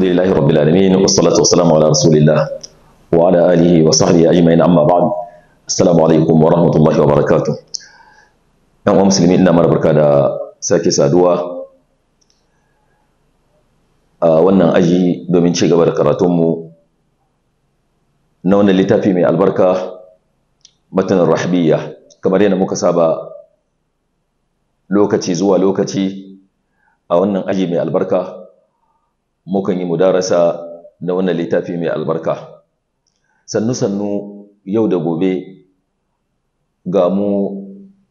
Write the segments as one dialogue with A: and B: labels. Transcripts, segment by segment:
A: الحمد لله رب العالمين والصلاة والسلام على رسول الله وعلى آله وصحبه أجمعين أما بعد السلام عليكم ورحمة الله وبركاته ‘Yan uwa musulmi ina mara barka da sake saduwa a wannan aji domin ci gaba da karatunmu na wannan littafi mai albarka matanin rahbiyya kamar yadda muka saba lokaci zuwa lokaci a wannan aji mai albarka mukan yi mudarasa na wannan littafi mai albarka sannu-sannu yau da gobe ga mu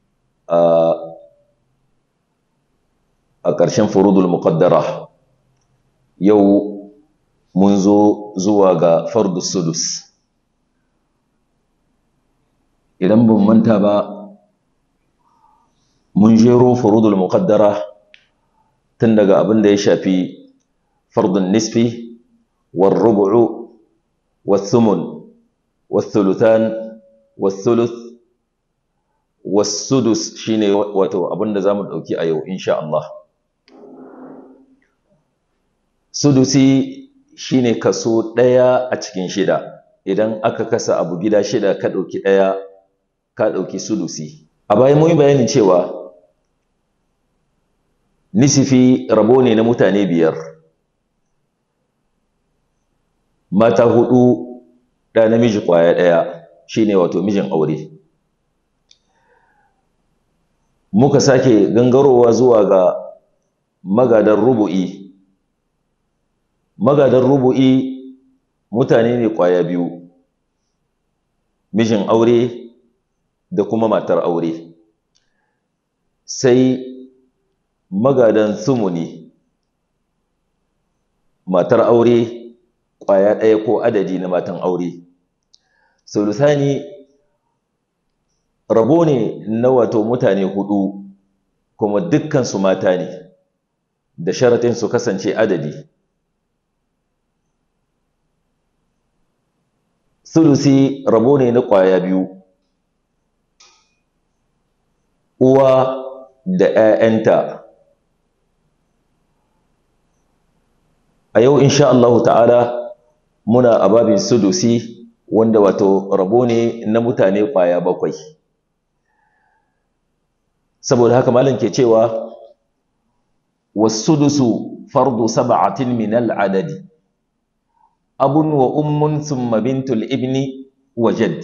A: a ƙarshen furudul muqaddara yau mun zo zuwa ga fardus sudus idan ban manta ba mun jero furudul muqaddara tun daga abin da ya shafi fardun nisfi war rubu'u was sumun was thuluthan was thuluth was sudus shine wato abin da zamu dauki a yau insha Allah sudusi shine kaso ɗaya a cikin shida idan aka kasa abu gida shida ka ɗauki ɗaya ka ɗauki sudusi a bayan mun yi bayanin cewa nisifi rabo ne na mutane biyar mata hudu ɗa namiji ƙwaya ɗaya shine wato mijin aure muka sake gangarowa zuwa ga magadan rubu'i magadan rubu'i mutane ne ƙwaya biyu mijin aure da kuma matar aure sai magadan sumuni matar aure ƙwaya ɗaya ko adadi na matan aure sulusani rabo ne na wato mutane hudu kuma dukkansu mata ne da sharatin su kasance adadi sulusi rabo ne na ƙwaya biyu uwa da ‘ya'yanta a yau insha Allah ta'ala muna a babin sudusi wanda wato rabo ne na mutane ƙwaya bakwai saboda haka malam ke cewa wasudusu fardu sab'atin min al'adadi abun wa ummun thumma bintul ibni wa jadd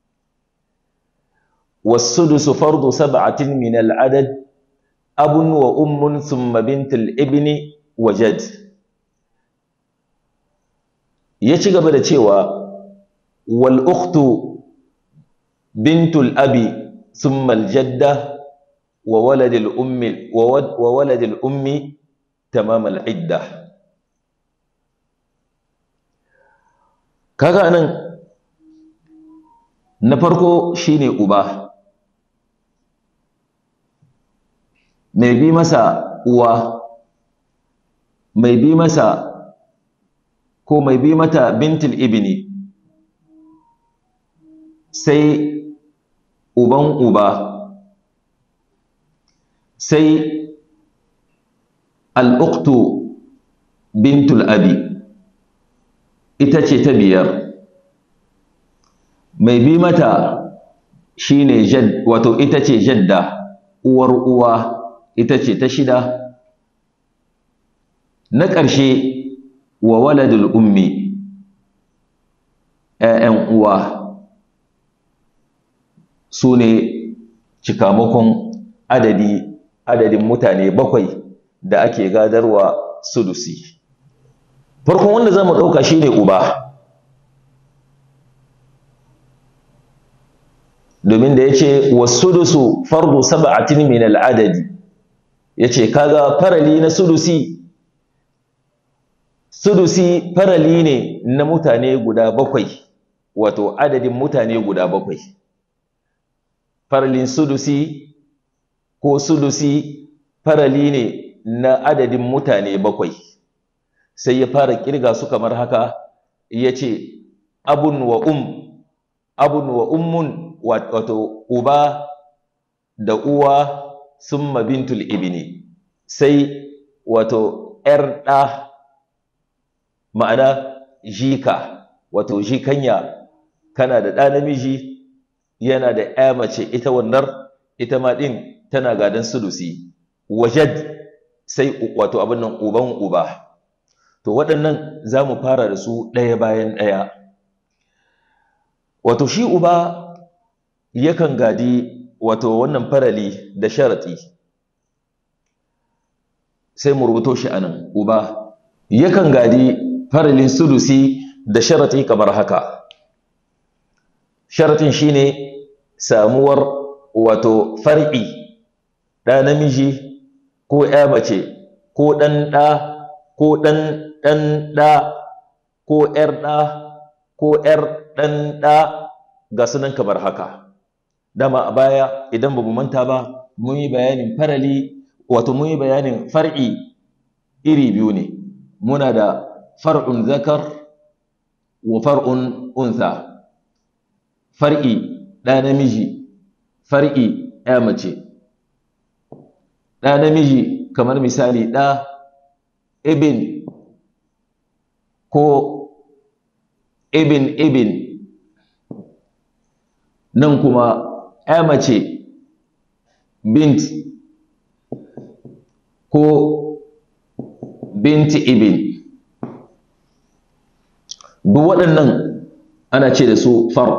A: wasudusu fardu sab'atin min al'adad abun wa ummun thumma bintul ibni wa jadd ya ci gaba da cewa wal ukhtu bintul abi thumma al jadda wa waladil ummi wa waladil ummi tamam al idda kaga nan na farko shine uba mai bi masa uwa mai bi masa ko mai bi mata bintul ibni sai uban uba sai al'uktu bintul abi ita ce ta biyar mai bi mata shine jad wato ita ce jadda uwar uwa ita ce ta shida na ƙarshe wa waladul ummi ‘ya'yan uwa su ne cikamakon adadi adadin mutane bakwai da ake gadarwa sudusi farkon wanda za mu ɗauka shi ne uba domin da ya ce wasudusu fardu saba'atin min al'adadi ya ce kaga farali na sudusi sudusi farali ne na mutane guda bakwai wato adadin mutane guda bakwai faralin sudusi ko sudusi farali ne na adadin mutane bakwai sai ya fara kirga su kamar haka ya ce abun wa um abun wa ummun wato uba da uwa summa bintul ibni sai wato ‘yar ɗa ma'ana jika wato jikanya kana da ɗa namiji yana da ya mace ita wannan ita ma ɗin tana gadon sulusi wajad sai wato abin nan uban uba to waɗannan za mu fara da su ɗaya bayan ɗaya wato shi uba yakan gadi wato wannan farali da sharaɗi sai mu rubuto shi anan uba yakan gadi faralin sulusi da sharaɗi kamar haka sharaɗin shine samuwar wato far'i ɗa namiji ko ya mace ko ɗan ɗa ko ɗan ɗan ɗa ko ‘yar ɗa ko ‘yar ɗan ɗa ga sunan kamar haka dama a baya idan ba mu manta ba mun yi bayanin farali wato mun yi bayanin far'i iri biyu ne muna da far'un zakar wa far'un untha far'i ɗa namiji far'i ya mace ɗa namiji kamar misali ɗa ibin ko ibin ibin nan kuma ya mace bint ko binti ibin duk waɗannan ana ce da su far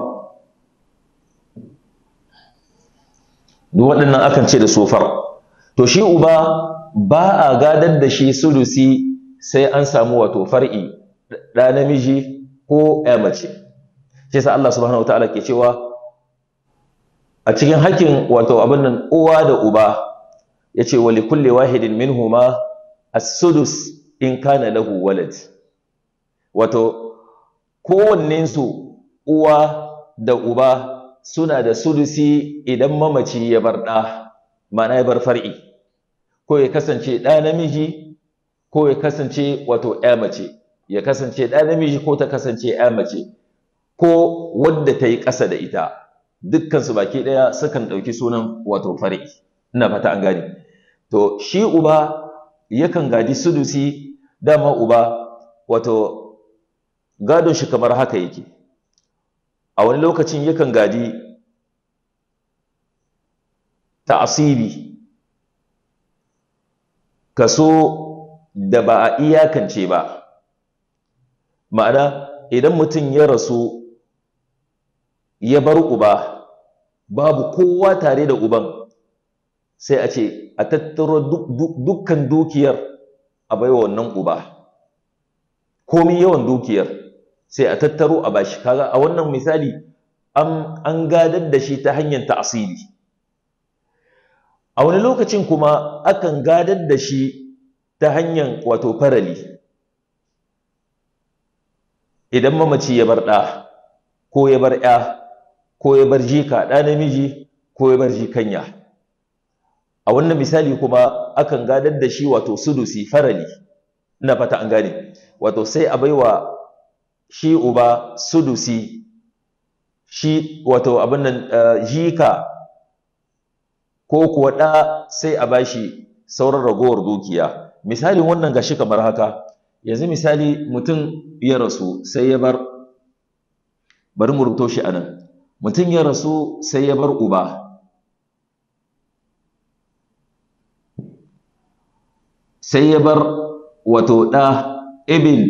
A: duk waɗannan akan ce da su far to shi uba ba a gadar da shi sulusi sai an samu wato far'i ɗa namiji ko ya mace shi sa Allah subhanahu wataala ke cewa a cikin hakkin wato abin nan uwa da uba yace wa likulli wahidin minhuma as-sudus in kana lahu walad wato kowannen su uwa da uba suna da sudusi idan mamaci ya bar ɗa ma'ana ya bar far'i ko ya kasance ɗa namiji ko ya kasance wato ya mace ya kasance ɗa namiji ko ta kasance ya mace ko wadda ta yi ƙasa da ita dukkansu baki ɗaya sukan ɗauki sunan wato far'i ina fata an gane to shi uba yakan gadi sudusi dama uba wato gadon shi kamar haka yake a wani lokacin yakan gadi ta'asibi kaso da ba a iyakance ba ma'ana idan mutum ya rasu ya bar uba babu kowa tare da uban sai a ce a tattaro dukkan dukiyar a baiwa wannan uba komi yawan dukiyar sai a tattaro a bashi kaga a wannan misali an gadar da shi ta hanyar ta'asili a wani lokacin kuma akan gadar da shi ta hanyar wato farali idan mamaci ya bar ɗa ko ya bar ‘ya ko ya bar jika ɗa namiji ko ya bar jikanya a wannan misali kuma akan gadar da shi wato sudusi farali ina fata an gane wato sai a baiwa shi uba sudusi shi wato abin nan jika ko kuwa ɗa sai a bashi sauran ragowar dukiya misalin wannan gashi kamar haka yanzu misali mutum ya rasu sai ya bar bari mu rubuto shi anan mutum ya rasu sai ya bar uba sai ya bar wato ɗa ibin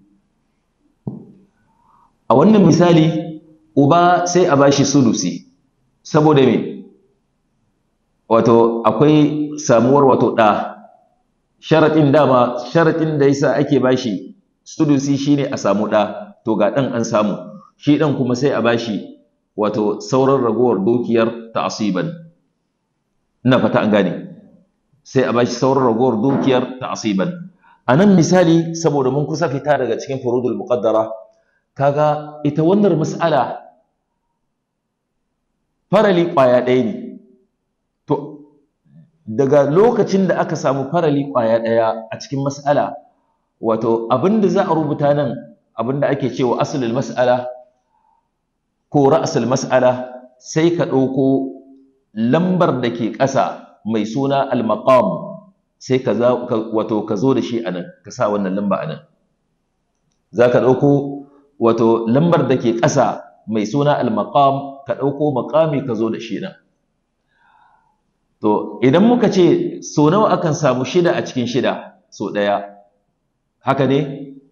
A: a wannan misali uba sai a bashi sulusi saboda me wato akwai samuwar wato ɗa sharaɗin dama sharaɗin da yasa ake bashi sulusi shine a samu ɗa to ga ɗan an samu shi ɗan kuma sai a bashi wato sauran ragowar dukiyar ta'asiban ina fata an gane sai a bashi sauran ragowar dukiyar ta'asiban a nan misali saboda mun kusa fita daga cikin furudul muqaddara kaga ita wannan mas'ala farali ƙwaya ɗaya ne to daga lokacin da aka samu farali ƙwaya ɗaya a cikin mas'ala wato abinda za a rubuta nan abinda ake cewa asalin mas'ala ko ra'asul mas'ala sai ka ɗauko lambar da ke ƙasa mai suna al-maqam sai ka wato ka zo da shi anan ka sa wannan lamba anan za ka ɗauko wato lambar da ke ƙasa mai suna al-maqam ka ɗauko maƙami ka zo da shi nan to idan muka ce so nawa akan samu shida a cikin shida so ɗaya haka ne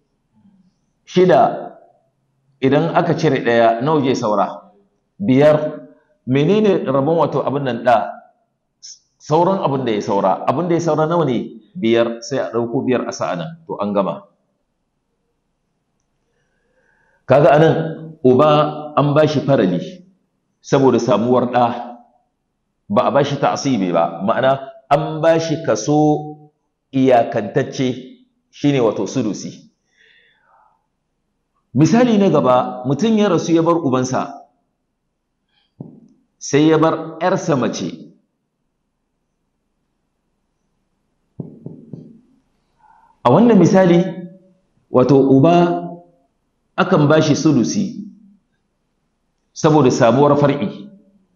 A: shida idan aka cire ɗaya nawa je saura biyar menene rabon wato abin nan ɗa sauran abin da ya saura abin da ya saura nawa ne biyar sai a ɗauko biyar a sa'a nan to an gama kaga anan uba an ba shi farali saboda samuwar ɗa ba a ba shi ta'asibi ba ma'ana an ba shi kaso iyakantacce shine wato sudusi misali na gaba mutum ya rasu ya bar ubansa sai ya bar 'yarsa mace a wannan misali wato uba akan ba shi sudusi saboda samuwar far'i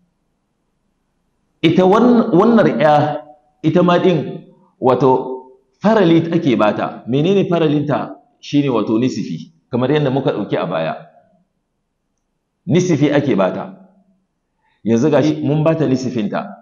A: ita wannan ya ita ma din wato farali ake bata menene faralinta shine wato nisifi kamar yadda muka dauki a baya nisifi ake bata yanzu gashi mun bata nisifinta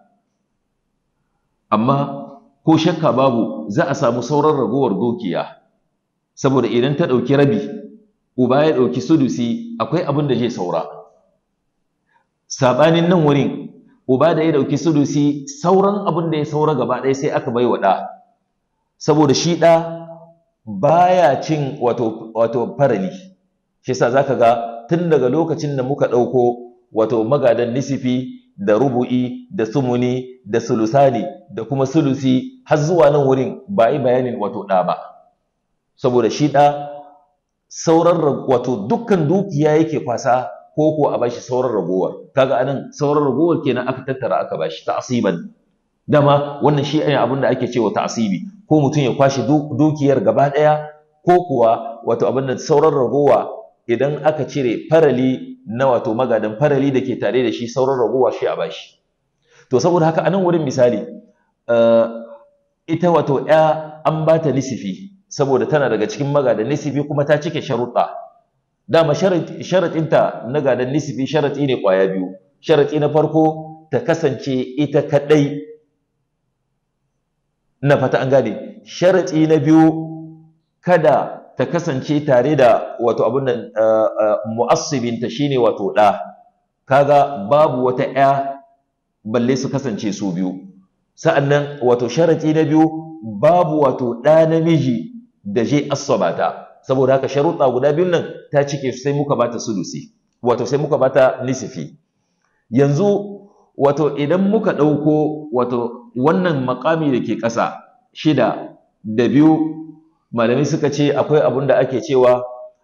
A: amma ko shakka babu za a samu sauran ragowar dukiya saboda idan ta dauki rabi uba ya dauki sudusi akwai abin da zai saura sabanin nan wurin uba da ya dauki sudusi sauran abin da ya saura gaba ɗaya sai aka bai wa ɗa saboda shi ɗa baya cin wato wato farali shi yasa zaka ga tun daga lokacin da muka ɗauko wato magadan nisifi da rubu'i da sumuni da sulusani da kuma sulusi har zuwa nan wurin ba yi bayanin wato ɗa ba saboda shi ɗa sauran wato dukkan dukiya yake kwasa ko ko a bashi sauran ragowar kaga anan sauran ragowar kenan aka tattara aka bashi ta'siban dama wannan shi ne abin da ake cewa ta'sibi ko mutum ya kwashi dukiyar gaba daya ko kuwa wato abin da sauran ragowa idan aka cire farali na wato magadan farali da ke tare da shi sauran ragowa shi a bashi to saboda haka anan wurin misali ita wato ya an bata nisifi saboda tana daga cikin magadan nisifi kuma ta cike sharuɗa dama sharaɗinta na gadan nisifi sharaɗi ne ƙwaya biyu sharaɗi na farko ta kasance ita kaɗai na fata an gane sharaɗi na biyu kada ta kasance tare da wato abin nan mu'assibinta shine wato ɗa kaga babu wata ƴa balle su kasance su biyu sa'annan wato sharaɗi na biyu babu wato ɗa namiji da je asabata saboda haka sharuɗa guda biyun nan ta cike sai muka bata sulusi wato sai muka bata nisifi yanzu wato idan muka ɗauko wato wannan makami da ke ƙasa shida da biyu malamai suka ce akwai abin da ake cewa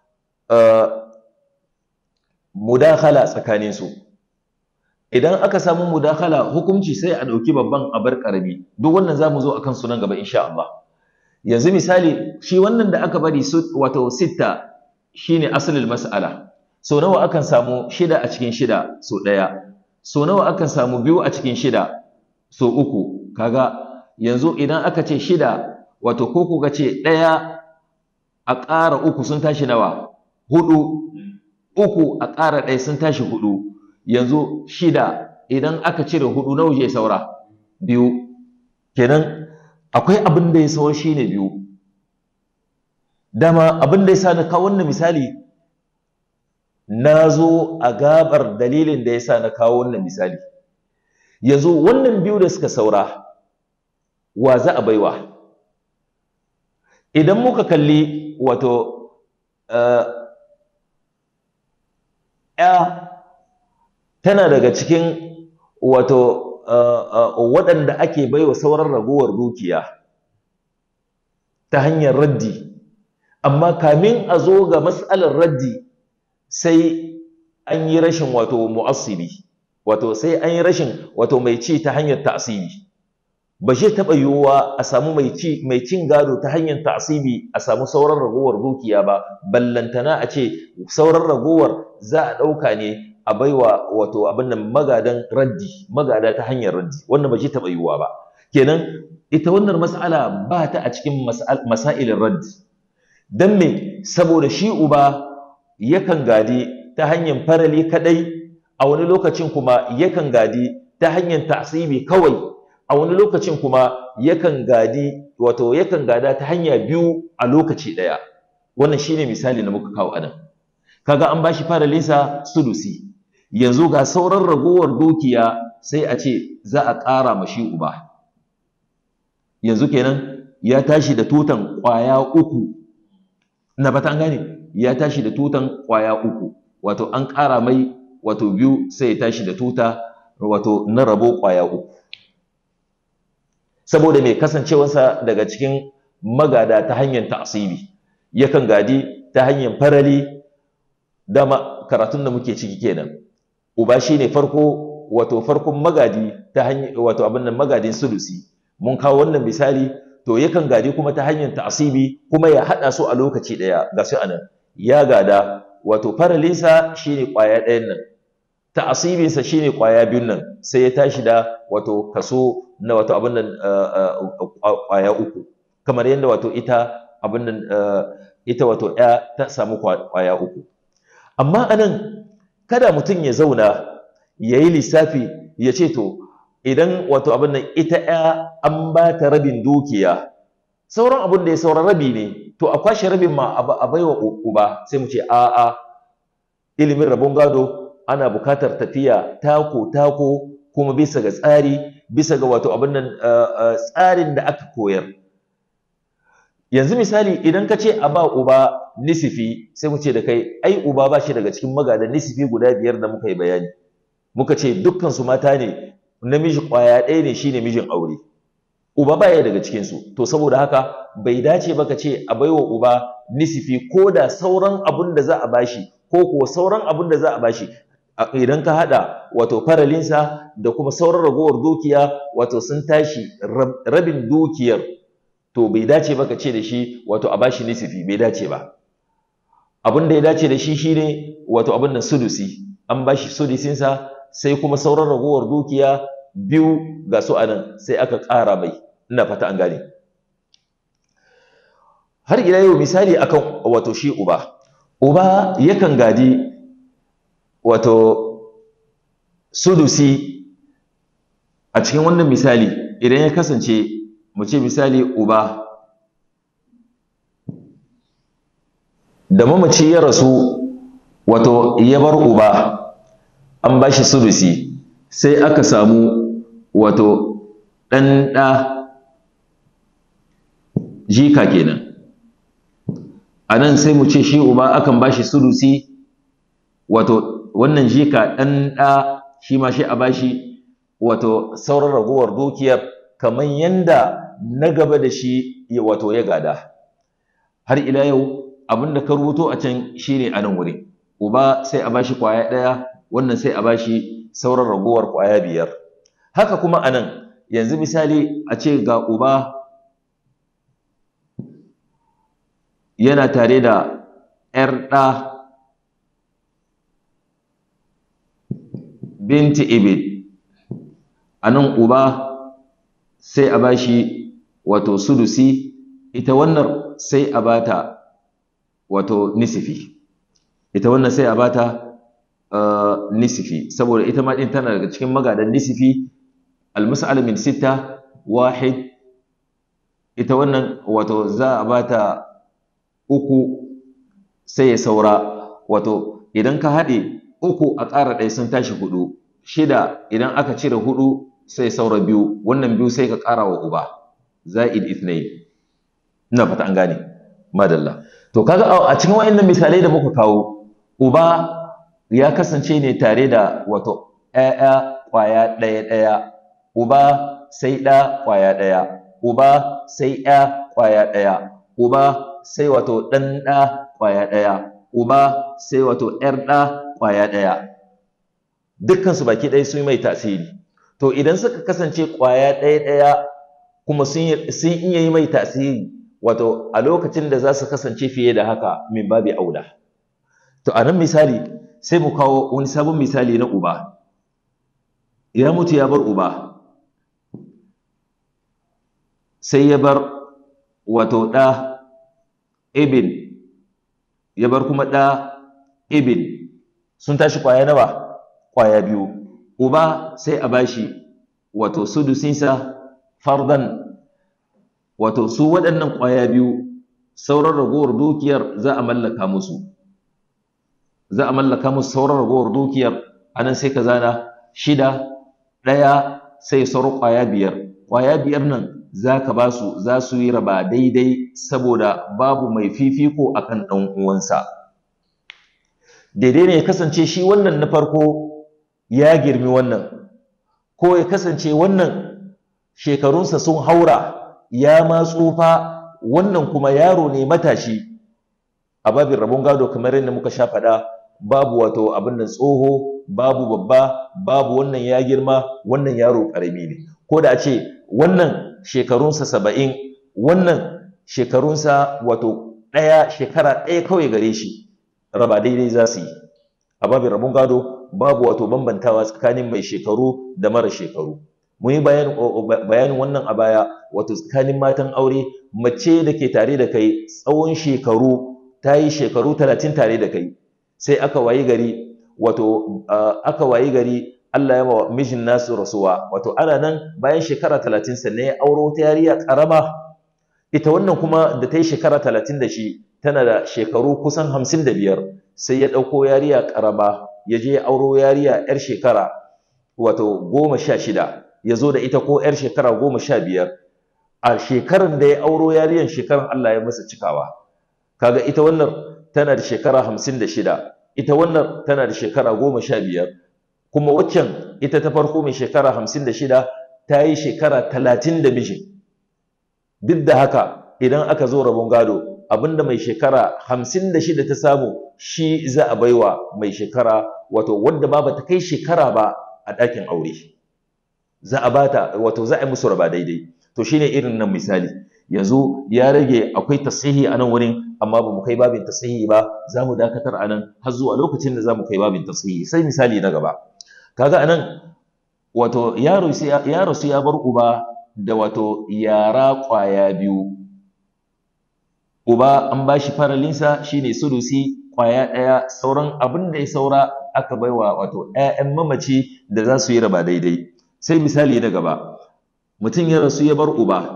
A: mudakhala tsakaninsu idan aka samu mudakhala hukunci sai a ɗauki babban abar ƙarami duk wannan za mu zo a kan sunan gaba insha Allah yanzu misali shi wannan da aka bari wato sitta shine asalin mas'ala so nawa akan samu shida a cikin shida so ɗaya so nawa akan samu biyu a cikin shida so uku kaga yanzu idan aka ce shida wato ko kuka ce ɗaya a ƙara uku sun tashi nawa hudu uku a ƙara ɗaya sun tashi hudu yanzu shida idan aka cire hudu nawa je saura biyu kenan akwai abin da ya saura shine biyu dama abin da ya sa na kawo wannan misali na zo a gabar dalilin da ya sa na kawo wannan misali yanzu wannan biyu da suka saura wa za a baiwa idan muka kalli wato ya tana daga cikin wato waɗanda ake baiwa sauran ragowar dukiya ta hanyar raddi amma kamin a zo ga matsalar raddi sai an yi rashin wato mu'assibi wato sai an yi rashin wato mai ci ta hanyar ta'asibi ba zai taɓa yiwuwa a samu mai ci mai cin gado ta hanyar ta'asibi a samu sauran ragowar dukiya ba ballantana a ce sauran ragowar za a ɗauka ne a baiwa wato abin nan magadan raddi magada ta hanyar raddi wannan ba zai taɓa yiwuwa ba kenan ita wannan mas'ala ba ta a cikin masailin raddi don me saboda shi uba yakan gadi ta hanyar farali kadai a wani lokacin kuma yakan gadi ta hanyar ta'sibi kawai a wani lokacin kuma yakan gadi wato yakan gada ta hanya biyu a lokaci daya wannan shine misali da muka kawo anan kaga an bashi faralinsa sudusi yanzu ga sauran ragowar dukiya sai a ce za a ƙara ma shi uba yanzu kenan ya tashi da tutan ƙwaya uku na bata an gane ya tashi da tutan ƙwaya uku wato an ƙara mai wato biyu sai ya tashi da tuta wato na rabo ƙwaya uku saboda mai kasancewarsa daga cikin magada ta hanyar ta'asibi yakan gadi ta hanyar farali dama karatun da muke ciki kenan uba shine farko wato farkon magadi ta hanyar wato abin nan magadin sulusi mun kawo wannan misali to yakan gadi kuma ta hanyar ta'asibi kuma ya hada su a lokaci daya ga su anan ya gada wato faralinsa shine kwaya ɗayan nan ta'asibinsa shine kwaya biyun nan sai ya tashi da wato kaso na wato abin nan kwaya uku kamar yadda wato ita abin nan ita wato ya ta samu kwaya uku amma anan kada mutum ya zauna ya yi lissafi ya ce to idan wato abin nan ita ya an ba ta rabin dukiya sauran abin da ya sauran rabi ne to a kwashe rabin ma a baiwa uba sai mu ce a'a ilimin rabon gado ana bukatar tafiya tako tako kuma bisa ga tsari bisa ga wato abin nan tsarin da aka koyar yanzu misali idan ka ce a ba uba nisifi sai mu ce da kai ai uba ba shi daga cikin magadan nisifi guda biyar da muka yi bayani muka ce dukkan su mata ne namiji kwaya ɗaya ne shine mijin aure uba baya daga cikin su to saboda haka bai dace ba ka ce a baiwa uba nisifi ko da sauran abun da za a bashi ko kuwa sauran abun da za a bashi idan ka hada wato faralinsa da kuma sauran ragowar dukiya wato sun tashi rabin dukiyar to bai dace ba ka ce da shi wato a bashi nisifi bai dace ba abin da ya dace da shi shine wato abin nan sudusi an bashi sudusinsa sai kuma sauran ragowar dukiya biyu ga su anan sai aka ƙara mai ina fata an gane har ila yau misali akan wato shi uba uba yakan gadi wato sudusi a cikin wannan misali idan ya kasance mu ce misali uba da mamaci ya rasu wato ya bar uba an ba shi sudusi sai aka samu wato ɗan ɗa jika kenan a nan sai mu ce shi uba akan ba shi sudusi wato wannan jika ɗan ɗa shi ma shi a ba shi wato sauran ragowar dukiyar kamar yanda na gaba da shi wato ya gada har ila yau abin da ka rubuto a can shine a nan wuri uba sai a bashi kwaya ɗaya wannan sai a bashi sauran ragowar kwaya biyar haka kuma a nan yanzu misali a ce ga uba yana tare da ‘yar ɗa binti ibid a nan uba sai a bashi wato sudusi ita wannan sai a bata wato nisifi ita wannan sai a bata uh, nisifi saboda ita ma din tana daga cikin magadan nisifi almas'al min sita wahid ita wannan wato za a bata uku sai ya saura wato idan ka haɗe uku a ƙara ɗaya sun tashi hudu shida idan aka cire hudu sai saura biyu wannan biyu sai ka ƙara wa uba za'id ithnain ina fata an gane madalla to kaga a cikin wayannan misalai da muka kawo uba ya kasance ne tare da wato ƴaƴa ƙwaya ɗaya ɗaya uba sai ɗa ƙwaya ɗaya uba sai ƴa ƙwaya ɗaya uba sai wato ɗan ɗa ƙwaya ɗaya uba sai wato ƴar ɗa ƙwaya ɗaya dukkan su baki ɗaya sun yi mai tasiri to idan suka kasance ƙwaya ɗaya ɗaya kuma sun iya yi mai tasiri wato a lokacin da za su kasance fiye da haka min babi aula to a nan misali sai mu kawo wani sabon misali na uba ya mutu ya bar uba sai ya bar wato ɗa ibn ya bar kuma ɗa ibn sun tashi ƙwaya nawa ƙwaya biyu uba sai a bashi wato sudusinsa fardan wato su waɗannan ƙwaya biyu sauran ragowar dukiyar za a mallaka musu za a mallaka musu sauran ragowar dukiyar anan sai ka zana shida ɗaya sai sauran ƙwaya biyar ƙwaya biyar nan za ka ba su za su yi raba daidai saboda babu mai fifiko akan ɗan uwansa daidai ne ya kasance shi wannan na farko ya girmi wannan ko ya kasance wannan shekarunsa sun haura ya ma tsufa wannan kuma yaro ne matashi a babin rabon gado kamar yadda muka sha faɗa babu wato abin da tsoho babu babba babu wannan ya girma wannan yaro ƙarami ne ko da a ce wannan shekarunsa saba'in wannan shekarunsa wato ɗaya shekara ɗaya kawai gare shi raba daidai za su yi a babin rabon gado babu wato bambantawa tsakanin mai shekaru da mara shekaru mun yi bayanin wannan a baya wato tsakanin matan aure mace da ke tare da kai tsawon shekaru ta yi shekaru talatin tare da kai sai aka wayi gari wato aka wayi gari Allah ya wa mijin nasu rasuwa wato ana nan bayan shekara talatin sannan ya auro ta yariya karama ita wannan kuma da ta yi shekara talatin da shi tana da shekaru kusan hamsin da biyar sai ya ɗauko yariya karama ya je ya auro yariya yar shekara wato goma sha shida ya zo da ita ko yar shekara goma sha biyar a shekaran da ya auro yariyan shekaran Allah ya masa cikawa kaga ita wannan tana da shekara hamsin da shida ita wannan tana da shekara goma sha biyar kuma waccan ita ta farko mai shekara hamsin da shida ta yi shekara talatin da miji duk da haka idan aka zo rabon gado abinda mai shekara hamsin da shida ta samu shi za a baiwa mai shekara wato wadda ba ta kai shekara ba a ɗakin aure za a bata wato za a yi musu raba daidai to shine irin nan misali yanzu ya rage akwai tasihi a nan wurin amma ba mu kai babin tasihi ba za mu dakatar a nan har zuwa lokacin da za mu kai babin tasihi sai misali na gaba kaga a nan wato yaro su ya bar uba da wato yara ƙwaya biyu uba an ba shi faralinsa shine sudusi ƙwaya ɗaya sauran abin da ya saura aka baiwa wato 'ya'yan mamaci da za su yi raba daidai sai misali na gaba mutum ya rasu ya bar uba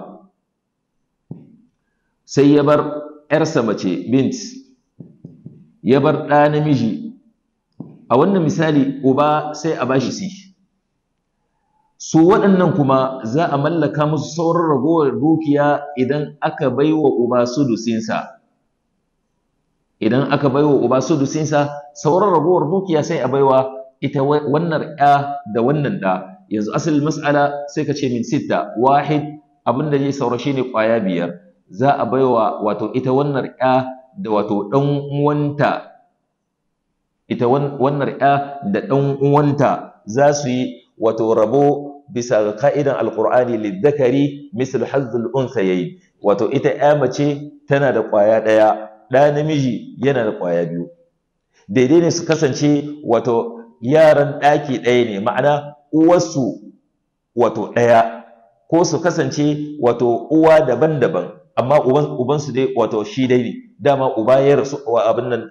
A: sai ya bar ‘yarsa mace bint ya bar ɗa namiji a wannan misali uba sai a bashi si su waɗannan kuma za a mallaka musu sauran ragowar dukiya idan aka bai wa uba sudusinsa idan aka bai wa uba sudusinsa sauran ragowar dukiya sai a baiwa ita wannan ‘ya da wannan ɗa yanzu asalin mas'ala sai ka ce min sitta wahid abin da zai saura shine ƙwaya biyar za a baiwa wato ita wannan ƴa da wato ɗan uwanta ita wannan ƴa da ɗan uwanta za su yi wato rabo bisa ga ka'idan alqur'ani lidzakari misl hazzul unsayayn wato ita ƴa mace tana da ƙwaya ɗaya ɗa namiji yana da ƙwaya biyu daidai ne su kasance wato yaran ɗaki ɗaya ne ma'ana uwarsu wato ɗaya ko su kasance wato uwa daban-daban amma ubansu dai wato shi dai ne dama uba ya rasu wa abin nan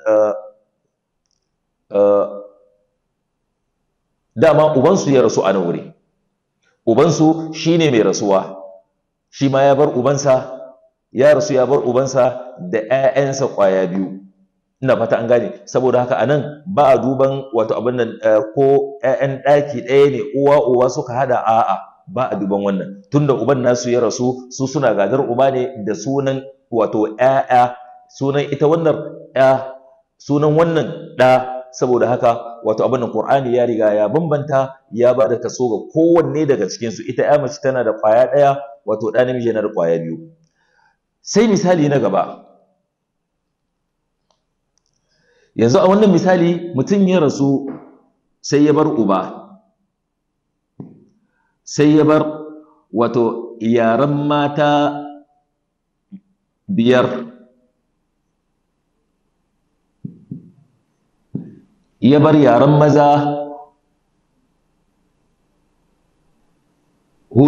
A: dama ubansu ya rasu a nan wuri ubansu shi ne mai rasuwa shi ma ya bar ubansa ya rasu ya bar ubansa da 'ya'yansa ƙwaya biyu ina fata an gane saboda haka anan ba a duban wato abin nan ko ƴaƴan ɗaki ɗaya ne uwa uwa suka hada a'a ba a duban wannan tunda uban nasu ya rasu su suna gadar uba ne da sunan wato ƴaƴa sunan ita wannan ƴa sunan wannan ɗa saboda haka wato abin nan Qur'ani ya riga ya bambanta ya ba da kaso ga kowanne daga cikin su ita ƴa mace tana da ƙwaya ɗaya wato ɗa namiji yana da ƙwaya biyu sai misali na gaba yanzu a wannan misali mutum ya rasu sai ya bar uba sai ya bar wato yaren mata biyar ya bar yaren maza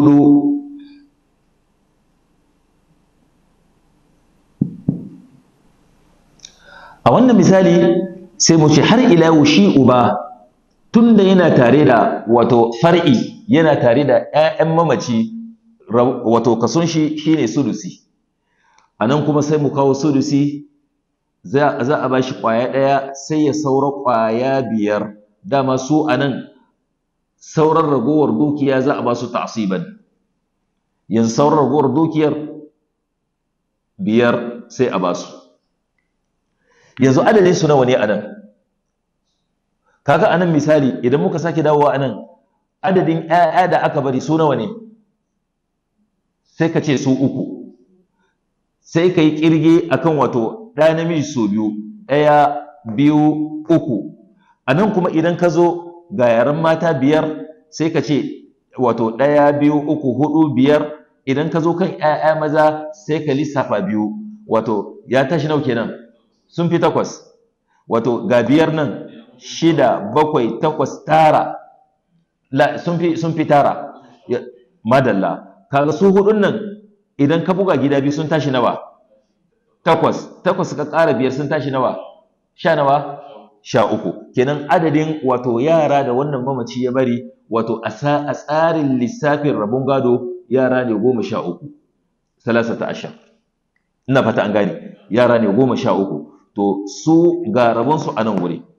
A: hudu a wannan misali sai mu ce har ila shi uba tunda yana tare da wato far'i yana tare da 'ya'yan mamaci wato kason shi shine sudusi a nan kuma sai mu kawo sudusi za a ba shi ƙwaya ɗaya sai ya saura ƙwaya biyar dama su a nan sauran ragowar dukiya za a ba su ta'asiban yanzu sauran ragowar dukiyar biyar sai a ba su yanzu adadin su nawa ne a nan kaga a nan misali idan muka sake dawowa a nan adadin 'ya'ya da aka bari su nawa ne sai ka ce su uku sai ka yi ƙirge akan wato ɗaya namiji su biyu ɗaya biyu uku a nan kuma idan ka zo ga yaren mata biyar sai ka ce wato ɗaya biyu uku hudu biyar idan ka zo kan 'ya'ya maza sai ka lissafa biyu wato ya tashi nau kenan sun fi takwas wato ga biyar nan shida bakwai takwas tara la sun fi sun fi tara madalla kaga su hudun nan idan ka buga gida biyu sun tashi nawa takwas takwas ka ƙara biyar sun tashi nawa sha nawa sha uku kenan adadin wato yara da wannan mamaci ya bari wato a tsarin lissafin rabon gado yara ne goma sha uku salasata ashar ina fata an gane yara ne goma sha uku to su ga rabonsu a nan wuri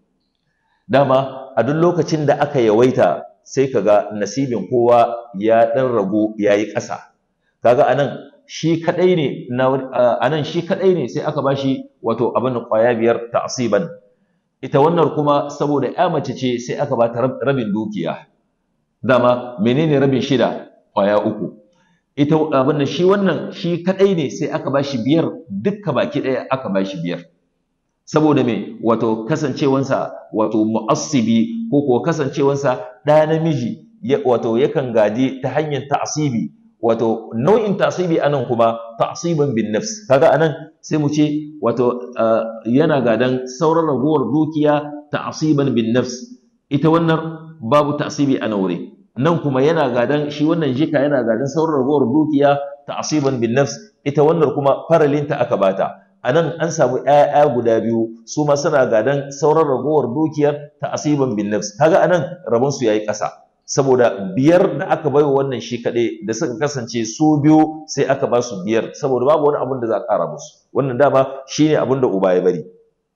A: dama a duk lokacin da aka yawaita sai kaga nasibin kowa ya ɗan ragu ya yi ƙasa kaga a nan shi kaɗai ne a nan shi kaɗai ne sai aka bashi wato abin da ƙwaya biyar ta'asiban ita wannan kuma saboda ya mace ce sai aka ba ta rabin dukiya dama menene rabin shida ƙwaya uku ita abin da shi wannan shi kaɗai ne sai aka bashi biyar dukka baki ɗaya aka bashi biyar saboda me wato kasancewansa wato mu'assibi ko kuwa kasancewansa ɗa namiji wato yakan gadi ta hanyar ta'asibi wato nau'in ta'asibi anan kuma ta'asiban bin nafs kaga anan sai mu ce wato yana gadan sauran ragowar dukiya ta'asiban bin nafs ita wannan babu ta'asibi a naure nan kuma yana gadan shi wannan jika yana gadan sauran ragowar dukiya ta'asiban bin nafs ita wannan kuma faralinta aka bata a nan an samu ‘ya'ya guda biyu su ma suna gadan sauran ragowar dukiyar ta asiban bin nafs kaga a nan rabonsu ya yi ƙasa saboda biyar da aka bai wa wannan shi kaɗai da suka kasance su biyu sai aka ba su biyar saboda babu wani abin da za a ƙara musu wannan dama shi ne abin da uba ya bari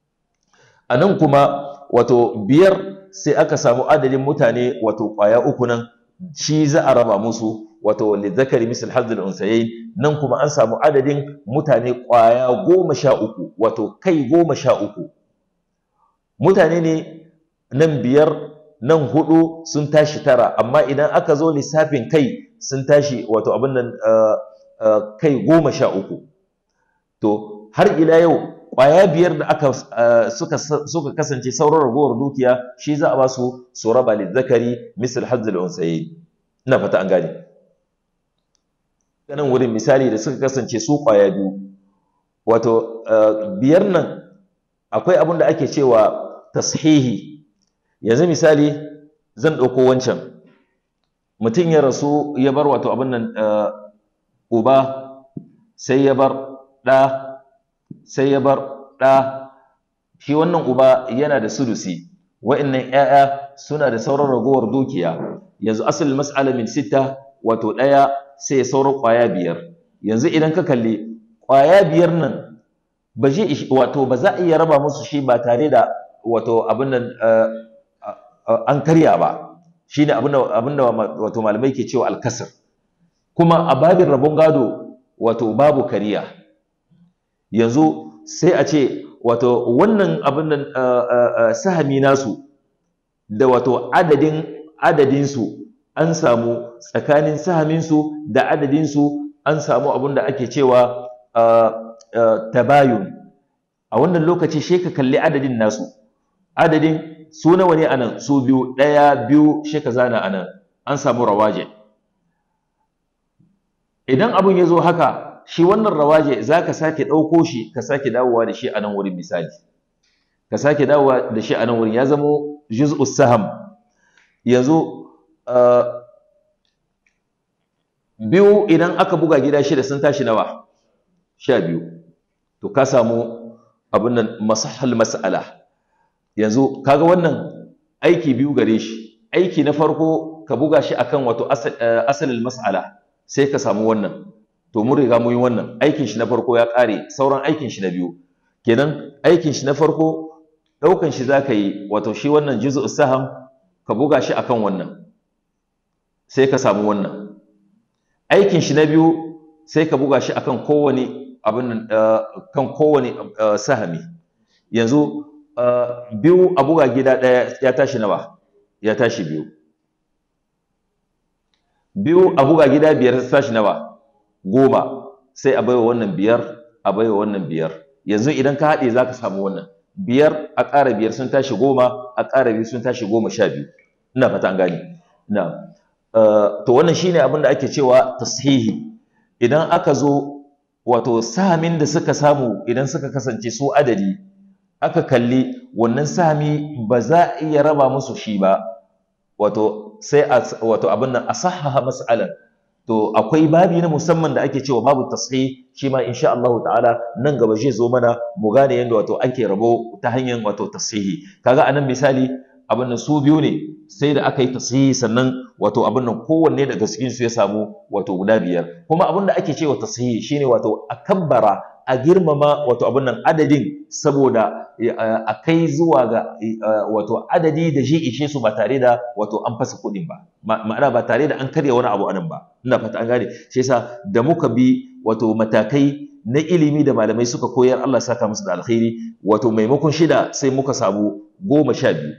A: a nan kuma wato biyar sai aka samu adadin mutane wato ƙwaya uku nan shi za a raba musu wato lizzakari misal hazzul unsayayn nan kuma an samu adadin mutane ƙwaya goma sha uku wato kai goma sha uku mutane ne nan biyar nan hudu sun tashi tara amma idan aka zo lissafin kai sun tashi wato abin nan kai goma sha uku to har ila yau ƙwaya biyar da aka suka suka kasance sauran ragowar dukiya shi za a ba su su raba lizzakari misal hazzul unsayayn ina fata an gane nan wurin misali da suka kasance su ƙwaya biyu wato biyar nan akwai abin da ake cewa tashihi yanzu misali zan ɗauko wancan mutum ya rasu ya bar wato abin nan uba sai ya bar ɗa sai ya bar ɗa shi wannan uba yana da sudusi wa'annan 'ya'ya suna da sauran ragowar dukiya yanzu asalin mas'ala min sitta wato ɗaya sai ya sauran ƙwaya biyar yanzu idan ka kalli ƙwaya biyar nan ba zai wato ba za a iya raba musu shi ba tare da wato abin nan an karya ba shine abin da wato malamai ke cewa alkasar kuma a babin rabon gado wato babu kariya yanzu sai a ce wato wannan abin nan sahami nasu da wato adadin adadinsu an samu tsakanin sahaminsu da adadinsu an samu abin da ake cewa tabayun a wannan lokaci shi ka kalli adadin nasu adadin su nawa ne anan su biyu ɗaya biyu shi ka zana anan an samu rawaje idan abin ya zo haka shi wannan rawaje za ka sake ɗauko shi ka sake dawowa da shi a nan wurin misali ka sake dawowa da shi a nan wurin ya zamo juz'us saham yanzu biyu idan aka buga gida shida sun tashi nawa sha biyu to ka samu abin nan masahal mas'ala yanzu kaga wannan aiki biyu gare shi aiki na farko ka buga shi akan wato asalin mas'ala sai ka samu wannan to mun riga mun yi wannan aikin shi na farko ya ƙare sauran aikin shi na biyu kenan aikin shi na farko ɗaukan shi za ka yi wato shi wannan juzu saham ka buga shi akan wannan sai ka samu wannan aikin shi na biyu sai ka buga shi akan kowane abin kan kowane sahami yanzu biyu a buga gida ɗaya ya tashi nawa ya tashi biyu biyu a buga gida biyar ta tashi nawa goma sai a baiwa wannan biyar a baiwa wannan biyar yanzu idan ka haɗe za ka samu wannan biyar a ƙara biyar sun tashi goma a ƙara biyu sun tashi goma sha biyu ina fata an gane na to wannan shine abin da ake cewa tashihi idan aka zo wato sahamin da suka samu idan suka kasance su adadi aka kalli wannan sahami ba za a iya raba musu shi ba wato sai wato abin nan a sahaha mas'alan to akwai babi na musamman da ake cewa babu tasghih shi ma insha Allah ta'ala nan gaba zai zo mana mu gane yadda wato ake rabo ta hanyar wato tashihi kaga anan misali abin nan su biyu ne sai da aka yi tashihi sannan wato abin nan kowanne daga cikin su ya samu wato guda biyar kuma abin da ake cewa tashihi shine wato a kabbara a girmama wato abin nan adadin saboda a kai zuwa ga wato adadi da shi ishe su ba tare da wato an fasa kuɗin ba ma'ana ba tare da an karya wani abu anan ba ina fata an gane shi yasa da muka bi wato matakai na ilimi da malamai suka koyar Allah saka musu da alkhairi wato maimakon shida sai muka samu goma sha biyu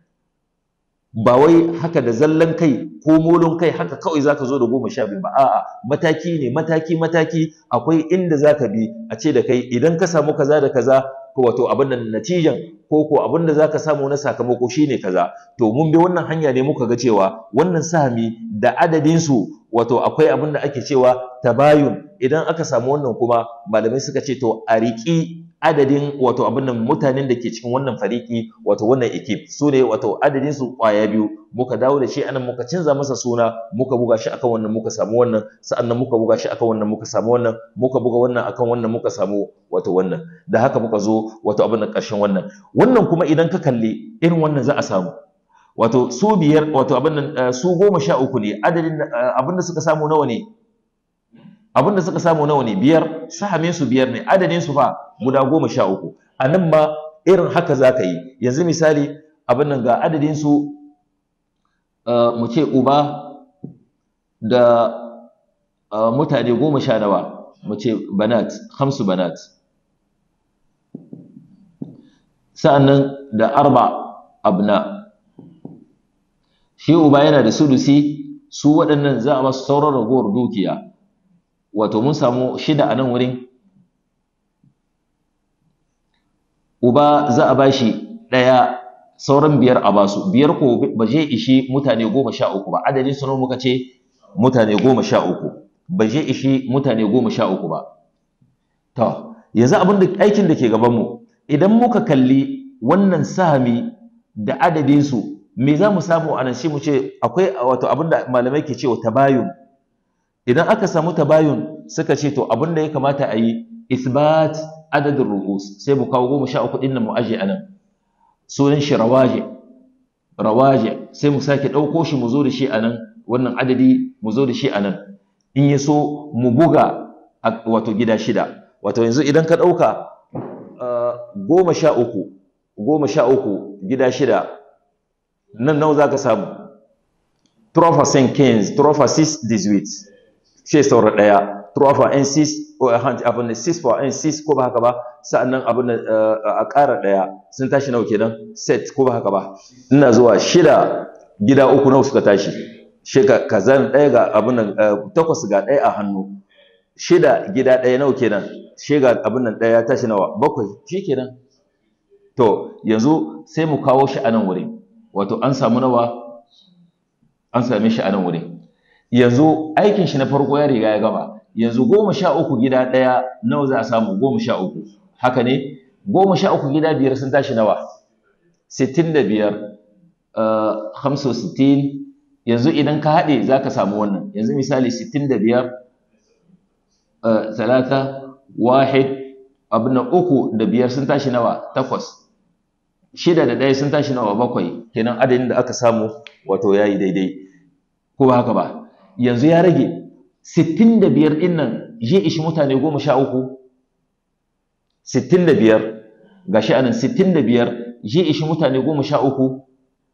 A: ba wai haka da zallan kai ko molon kai haka kawai zaka zo da goma sha biyu ba a'a mataki ne mataki mataki akwai inda zaka bi a ce da kai idan ka samu kaza da kaza ko wato abin nan natijan ko ko abin da zaka samu na sakamako shine kaza to mun bi wannan hanya ne muka ga cewa wannan sahami da adadin su wato akwai abin da ake cewa tabayun idan aka samu wannan kuma malamai suka ce to a riƙi adadin wato abin nan mutanen da ke cikin wannan fariki wato wannan ekip su ne wato adadin su kwaya biyu muka dawo da shi anan muka canza masa suna muka buga shi akan wannan muka samu wannan sa'annan muka buga shi akan wannan muka samu wannan muka buga wannan akan wannan muka samu wato wannan da haka muka zo wato abin nan ƙarshen wannan wannan kuma idan ka kalli irin wannan za a samu wato su biyar wato abin nan su goma sha uku ne adadin abin da suka samu nawa ne abin da suka samu nawa ne biyar sahamin su biyar ne adadin su fa guda goma sha uku a nan ma irin haka za ka yi yanzu misali abin nan ga adadin su mu ce uba da mutane goma sha nawa mu ce banat hamsu banat sa'annan da arba abna shi uba yana da sudusi su waɗannan za a masu sauran ragowar dukiya wato mun samu shida a nan wurin uba za a bashi ɗaya sauran biyar a basu biyar ko ba zai ishi mutane goma sha uku ba adadin su muka ce mutane goma sha uku ba zai ishi mutane goma sha uku ba to yanzu abin da aikin da ke gabanmu idan muka kalli wannan sahami da adadinsu me za mu samu a nan shi mu ce akwai wato abin da malamai ke cewa tabayun idan aka samu tabayun suka ce to abin da ya kamata a yi isbat adadin ru'us sai mu kawo goma sha uku ɗin nan mu aje a nan sunan shi rawaje rawaje sai mu sake ɗauko shi mu zo da shi a nan wannan adadi mu zo da shi a nan in ya so mu buga wato gida shida wato yanzu idan ka ɗauka goma sha uku goma sha uku gida shida nan nawa za ka samu 3 15 3 6 18 sai saura ɗaya 3 n 6 abin da 6 for n 6 ko ba haka ba sa'annan abin da a ƙara ɗaya sun tashi nawa kenan set ko ba haka ba ina zuwa shida gida uku nawa suka tashi shika kazan ɗaya ga abin nan takwas ga ɗaya a hannu shida gida ɗaya nawa kenan shega abin nan ɗaya ya tashi nawa bakwai shi kenan to yanzu sai mu kawo shi a nan wurin wato an samu nawa an same shi a nan wurin yanzu aikin shi na farko ya riga ya gama yanzu goma sha uku gida ɗaya nawa za a samu goma sha uku haka ne goma sha uku gida biyar sun tashi nawa sittin da biyar hamsin sittin yanzu idan ka haɗe za ka samu wannan yanzu misali sittin da biyar talata wahid abin nan uku da biyar sun tashi nawa takwas shida da ɗaya sun tashi nawa bakwai kenan adadin da aka samu wato ya yi daidai ko ba haka ba yanzu ya rage sittin da biyar ɗin nan je ishi mutane goma sha uku sittin da biyar ga shi anan sittin da biyar je ishi mutane goma sha uku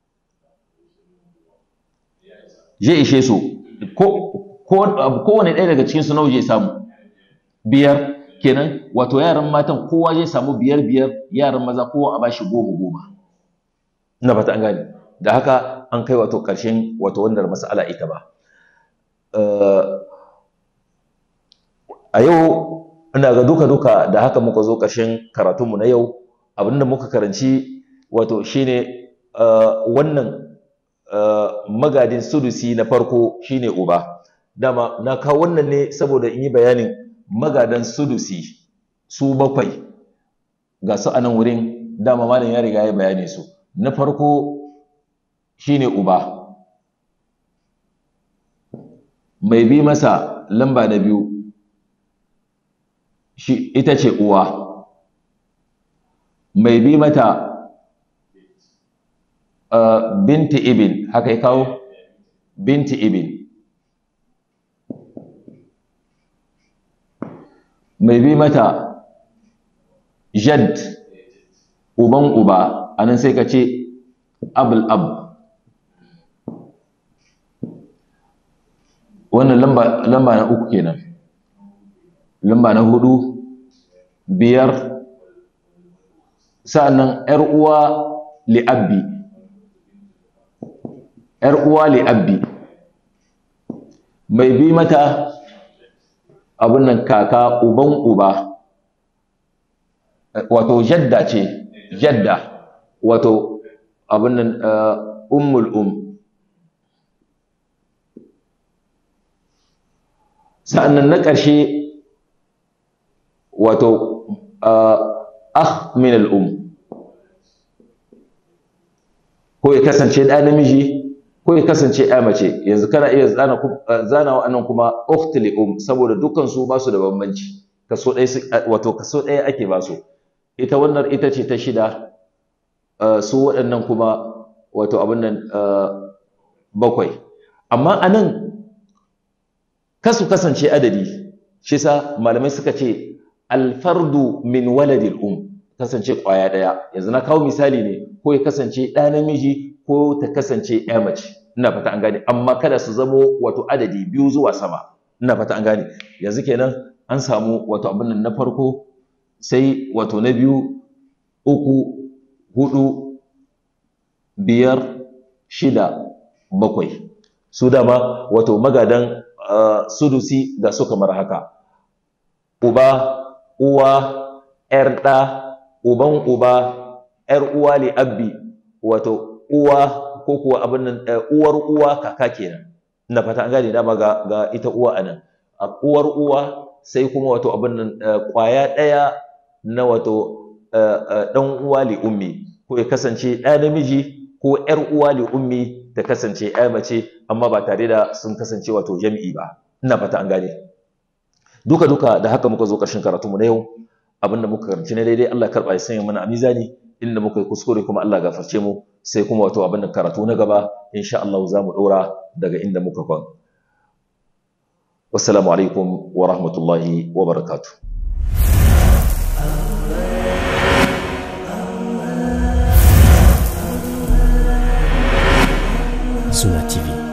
A: je ishe su kowane ɗaya daga cikinsu nawa je samu biyar kenan wato yaran matan kowa zai samu biyar biyar yaran maza kowa a bashi goma goma ina fata an gane da haka an kai wato ƙarshen wato wannan mas'ala ita ba a yau ina ga duka duka da haka muka zo ƙarshen karatunmu na yau abinda muka karanci wato shine wannan magadin sudusi na farko shine uba dama na kawo wannan ne saboda in yi bayanin magadan sudusi su bakwai ga su a nan wurin dama malam ya riga ya bayane su na farko shine uba mai bi masa lamba na biyu shi ita ce uwa mai bi mata uh, binti ibin haka ya kawo binti ibin mai bi mata jad uban uba anan sai ka ce abul ab wannan lamba, lamba na uku kenan lamba na hudu biyar sa'annan ‘yar uwa li'abbi ‘yar uwa li'abbi mai bi mata abin nan kaka uban uba wato jadda ce jadda wato abin nan ummul um sa'annan na ƙarshe wato akh min al'um ko ya kasance ɗa namiji ko ya kasance ɗa mace yanzu kana iya zana wa'annan kuma ukht li um saboda dukkan su ba su da bambanci kaso ɗaya wato kaso ɗaya ake ba su ita wannan ita ce ta shida su waɗannan kuma wato abin nan bakwai amma anan kasu kasance adadi shi sa malamai suka ce alfardu min waladil um kasance kwaya daya yanzu na kawo misali ne ko ya kasance ɗa namiji ko ta kasance ya mace ina fata an gane amma kada su zamo wato adadi biyu zuwa sama ina fata an gane yanzu kenan an samu wato abin nan na farko sai wato na biyu uku hudu biyar shida bakwai su dama wato magadan uh, sudusi ga su kamar haka uba uwa ‘yar ɗa uban uba ‘yar uwa li abbi wato uwa ko kuwa abin nan uwar uwa kaka kenan ina fata an gane dama ga, ga ita uwa anan a uwar uwa sai kuma wato abin nan kwaya ɗaya na wato ɗan uwa li ummi ko ya kasance ɗa namiji ko ‘yar uwa li ummi ta kasance ‘ya mace amma ba tare da sun kasance wato jam'i ba ina fata an gane duka duka da haka muka zo ƙarshen karatunmu na yau abinda muka karanci na daidai Allah karɓa ya sanya mana a mizani inda muka yi kuskure kuma Allah gafarce mu sai kuma wato abinda karatu na gaba insha Allah za mu ɗora daga inda muka kwan wassalamu alaikum wa rahmatullahi wa barakatuh
B: Suna TV